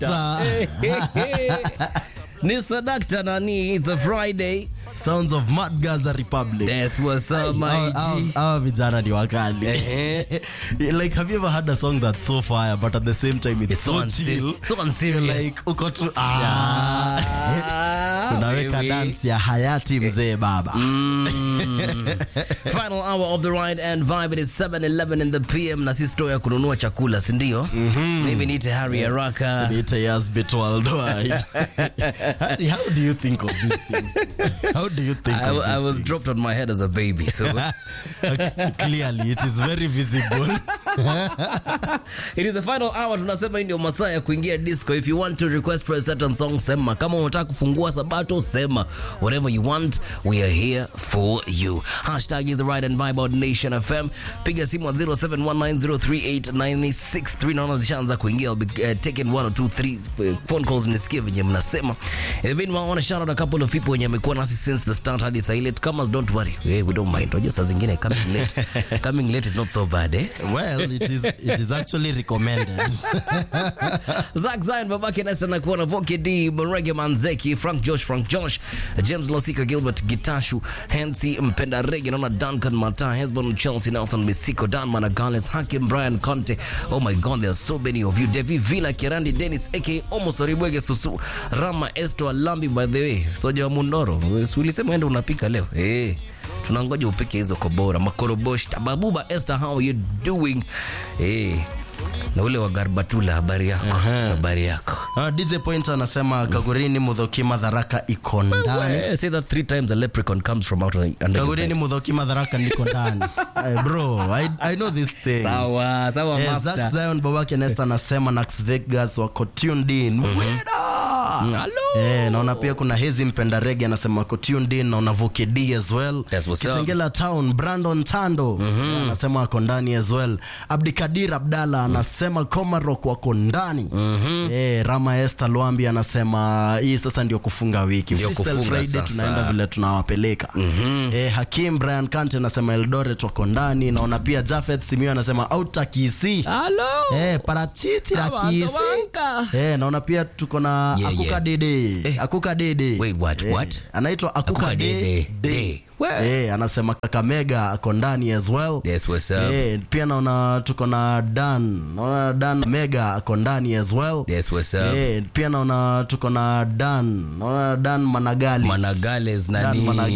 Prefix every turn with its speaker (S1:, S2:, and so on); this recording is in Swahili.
S1: Sadakta.
S2: ni sadakta nani it's a friday
S1: Sounds of Mad Gaza Republic.
S2: that's what's up my
S1: Hawa- hawa-
S2: G.
S1: hawa vijana ni wakali like have you ever had a song that's so fire but at the same time it's,
S2: It's so
S1: so,
S2: unse-
S1: chill
S2: so unserious.
S1: like uko tu ah.
S2: Ah,
S1: unaweka
S2: baby.
S1: dance ya hayati mzee baba
S2: final hour of the ride and vibe it is 7:11 in the pm na si store ya kununua chakula si ndio mimi niite Harry Araka
S1: Niite Yasbit Worldwide. Harry, how do you think of these things? How do you think
S2: I,
S1: of
S2: I
S1: these
S2: was
S1: things?
S2: dropped on my head as a baby so
S1: Clearly, it is very visible.
S2: it is the final hour tunasema hii ndio masaa ya kuingia disco if you want to request for a certain song sema kama unataka kufungua sabato sema whatever you want we are here for you hashtag is the right and vibe out nation fm piga simu at 0719038963 naona zishaanza kuingia I'll be uh, taking one or two three uh, phone calls nisikie venye mnasema in the meanwhile I want to shout out a couple of people wenye amekuwa nasi since the start hadi saa ile kama don't worry hey, we don't mind unajua saa zingine coming late coming late is not so bad eh
S1: well, it is, it is actually recommended.
S2: Zack Zion babake Nesta na kuona Voke D Mrege Manzeki Frank Josh Frank Josh James Losika Gilbert Gitashu Hensi Mpenda Rege naona Duncan Mata Hesbon Chelsea Nelson Misiko Dan Managales Hakim Brian Conte oh my god there are so many of you Devi Villa Kirandi Dennis aka Omo Soribwege Susu Rama Esto Alambi by the way Soja wa Mundoro Si ulisema enda unapika leo eh tunangoja upike hizo kobora makorobosh tababuba Esther how are you doing eh na ule wa Garbatula habari yako habari yako
S1: Uh, DJ Point anasema Kagurini Mudhoki Madharaka iko ndani.
S2: Eh, say that three times a leprechaun comes from out under your
S1: Kagurini
S2: bed.
S1: Mudhoki Madharaka niko ndani. Eh, bro, I, I know this thing.
S2: sawa sawa
S1: Eh,
S2: master
S1: Zack Zion babake Nesta anasema Nax Vegas wako tuned in. Weda! Eh, naona pia kuna Hezi Mpenda Rege anasema wako tuned in, naona Vuke D as well.
S2: That's what's up.
S1: Kitengela Town Brandon Tando eh, anasema wako ndani as well. Abdikadir Abdalla anasema Komarok wako ndani. Eh, Rama Esther Lwambi anasema hii sasa ndio kufunga wiki.
S2: Ndio
S1: Freestyle
S2: kufunga
S1: Friday
S2: sasa.
S1: tunaenda vile tunawapeleka. Eh, Hakim Brian Kante anasema Eldoret wako ndani. Naona pia Jafet Simio anasema Outer Kisii.
S2: Hello.
S1: Eh, parachichi la
S2: Tawanka,
S1: Kisii.
S2: wanka.
S1: Eh, naona pia tuko na
S2: Yeah,
S1: Akuka
S2: yeah.
S1: Dede.
S2: Eh.
S1: Akuka Dede.
S2: Wait, what,
S1: Eh,
S2: what?
S1: Anaitwa Akuka,
S2: Akuka
S1: Dede.
S2: Dede.
S1: Dede.
S2: Dede. Where?
S1: Eh, anasema Kakamega ako ndani as well.
S2: Yes, what's up?
S1: Eh, pia naona tuko na Dan. Naona Dan Mega ako ndani as well.
S2: Yes, what's up?
S1: Eh, pia naona tuko na Dan. Naona Dan Managali.
S2: Managales
S1: Dan
S2: nani
S1: Managali.